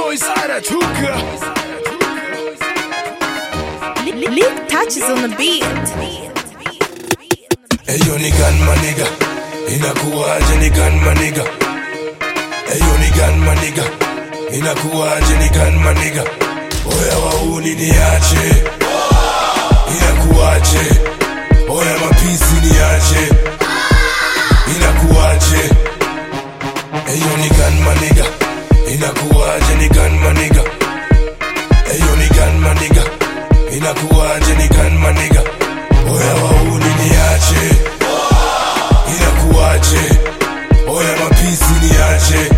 boys anatuka Lick touches on the beat. Eyo ni gun maniga Inakuwaje ni gun maniga Eyo ni gun maniga Inakuwaje ni gun maniga Oya wauni niache Inakuwaje Oya mapisi niache Inakuwaje Eyo ni gun maniga Inakuwaje ni gun maniga Eyo ni gun maniga Inakuwaje ni gun maniga Oya wauni niache Inakuwaje Oya mapisi niache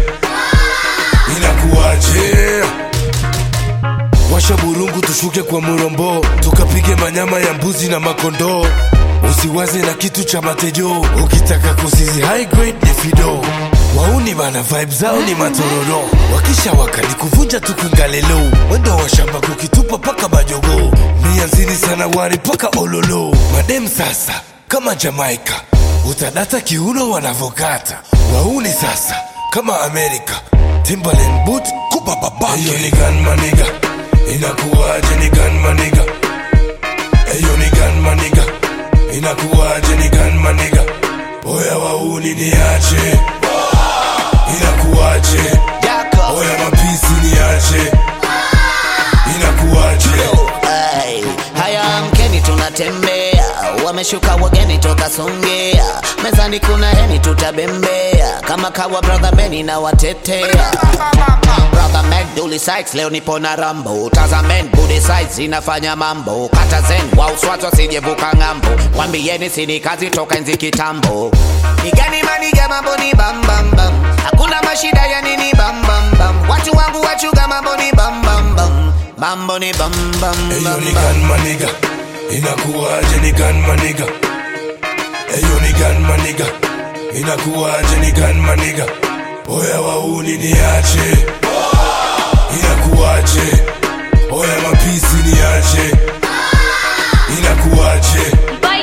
Inakuwaje Washa burungu tushuke kwa murombo Tukapige manyama ya mbuzi na makondoo Usiwaze na kitu cha matejo Ukitaka kusizi high grade ni fido Wauni bana vibe zao ni matororo Wakisha waka ni kuvunja tu kungalelo Wendo wa shamba kukitupa paka majogo Mianzini sana wari paka ololo Madem sasa kama Jamaica Utadata kiuno wanavokata Wauni sasa kama Amerika Timberland boot kupa babake Eyo ni gun maniga Inakuwaje ni gun maniga Eyo ni gun maniga Inakuwaje ni gun maniga Oya wauni niache Inakuwaje Oya mapisi niache Inakuwaje Ay, haya mkeni tunatembea wameshuka wageni toka songea mezani kuna heni tutabembea kama kawa brother beni na watetea brother man duli Sykes leo nipo na rambo tazamen budi sides inafanya mambo kata zen wa uswatu asijevuka ng'ambo wambieni sini kazi toka enzi kitambo nigani maniga mambo ni bambambam hakuna mashida ya nini bambambam watu wangu wachuga mambo ni bambambam mambo ni bambam Eyo ni gun maniga Inakuwaje ni gun maniga Eyo ni gun maniga Inakuwaje ni gun maniga Oya wauni niache Inakuwaje Oya mapisi niache Inakuwaje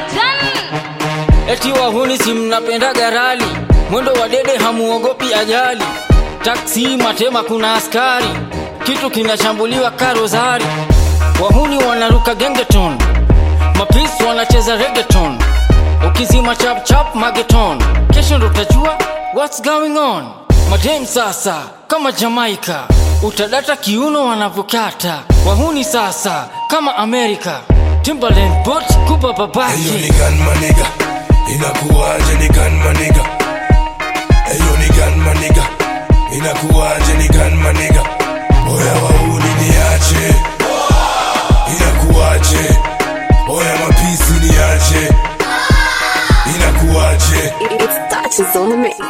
Eti wahuni si mnapenda garali, mwendo wa dede hamuogopi ajali. Taksi matema kuna askari, kitu kinashambuliwa karozari. Wahuni wanaruka gengeton, mapisi wanacheza reggaeton. Ukizima chap chap mageton, kesho ndo utajua what's going on. Madem sasa kama Jamaica, utadata kiuno wanavyokata. Wahuni sasa kama Amerika, Timberland boot kupa babake. Eyo ni gun maniga Inakuwaje ni gun maniga Eyo ni gun maniga Inakuwaje ni gun maniga Oya wauni niache Inakuwaje Oya mapisi niache Inakuwaje It's touches on the mix.